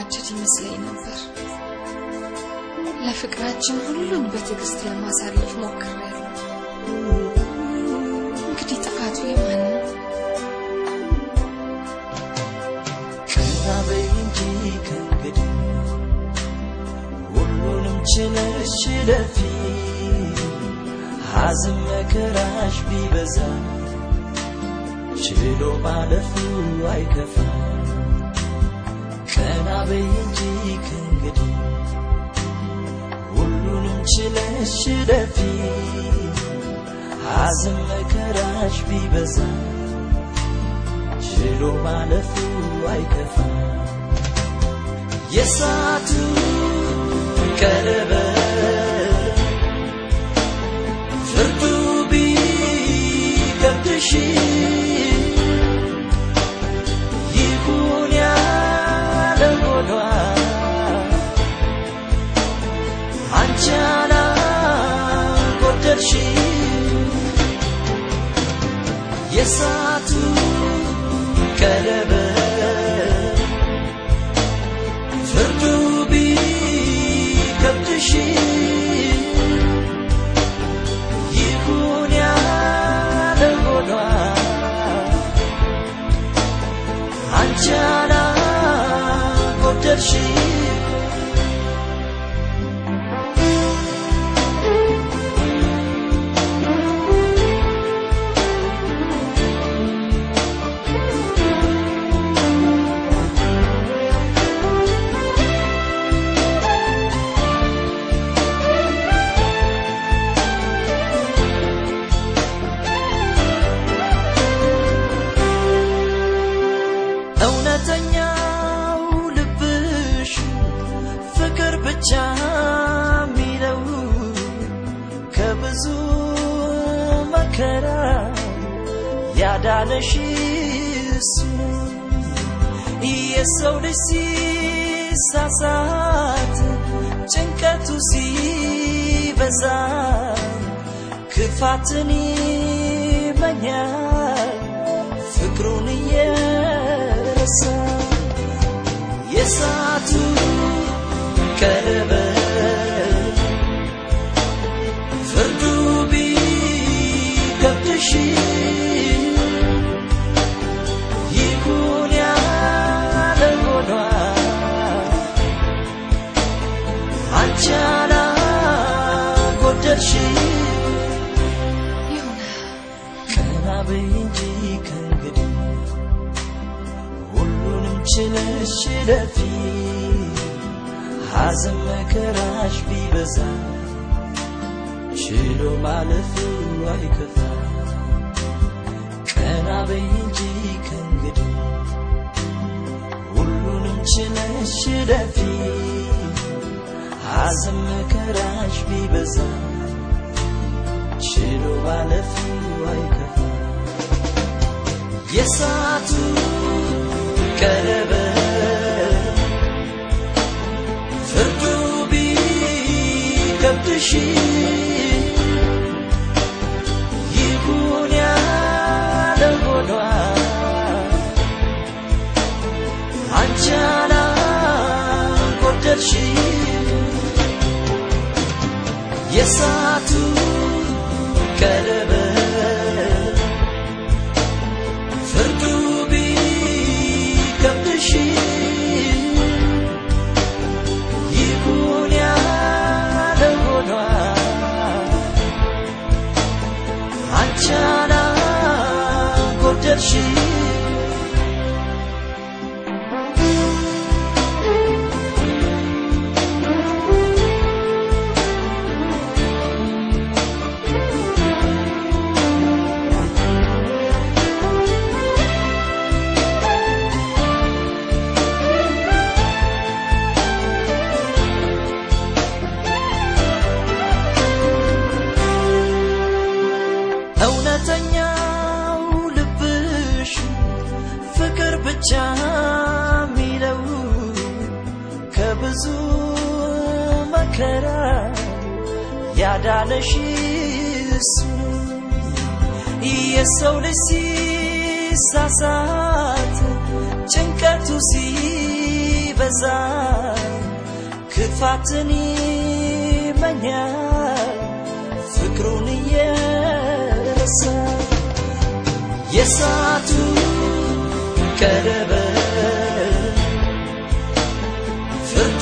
የሚዋደድ ይመስለኝ ነበር። ለፍቅራችን ሁሉን በትዕግስት ለማሳለፍ ሞክሬያለሁ። እንግዲህ ጥፋቱ የማን ነው? ቀና በይ እንጂ ከእንግዲህ ሁሉንም ችለሽ ችለፊ ሐዘን መከራሽ ቢበዛ ችሎ ማለፉ አይከፋ ቀና በይ እንጂ ከእንግዲህ ሁሉንም ችለሽ ችለፊ ሐዘን መከራሽ ቢበዛ ችሎ ማለፉ አይከፋ የሳቱ ቀለበት ፍርዱ ቢከብድሽ ይሁን ያለ ሆኗ አንቺ አላጎደልሽ የሳቱ ቀለበት ፍርዱ ቢከብድሽ ይሁን ያለ ሆኗ አንቺ አላጎደልሽ እውነተኛው ልብሽ ፍቅር ብቻ ሚለው ከብዙ መከራ ያዳነሽ እሱ የሰው ልጅ ሲሳሳት ጭንቀቱ ሲበዛ ክፋትን ይመኛል ፍቅሩን እየረሳ የሳቱ ቀለበት ፍርዱ ቢከብድሽ ይሁን ያለ ሆኗ አንቺ አላጎደልሽ ይሁን ቀና በይ እንጂ ከእንግዲህ ሁሉንም ችለሽ ችለፊ ሐዘን መከራሽ ቢበዛ ችሎ ማለፉ አይከፋ ቀና በይ እንጂ ከእንግዲህ ሁሉንም ችለሽ ችለፊ ሐዘን መከራሽ ቢበዛ ችሎ ማለፉ አይከፋ የሳቱ ቀለበት ፍርዱ ቢከብድሽ ይሁን ያለ ሆኗ አንቺ አላጎደልሽ የሳቱ ቀለበት ፍርዱ ቢከብድሽ ይሁን ያለ ሆኗ አንቺ አላጎደልሽ እውነተኛው ልብሽ ፍቅር ብቻ ሚለው ከብዙ መከራ ያዳነሽ እሱ የሰው ልጅ ሲሳሳት ጭንቀቱ ሲበዛ ሲበዛ ክፋትን ይመኛል ፍቅሩን እየረሳ የሳቱ ቀለበት ፍርዱ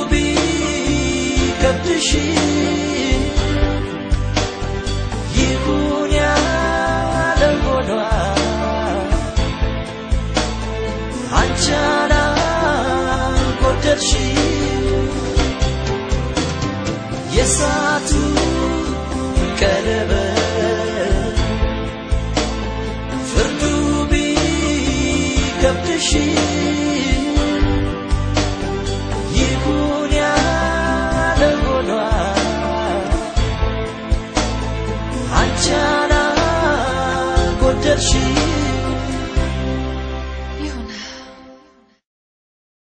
ቢከብድሽ ይሁን ያለ ሆኗል አንቺ አላጎደልሽ የሳቱ ቀለበት ፍርዱ ቢከብድሽ ይሁን ያለ ሆኗል አንቺ አላጎደልሽ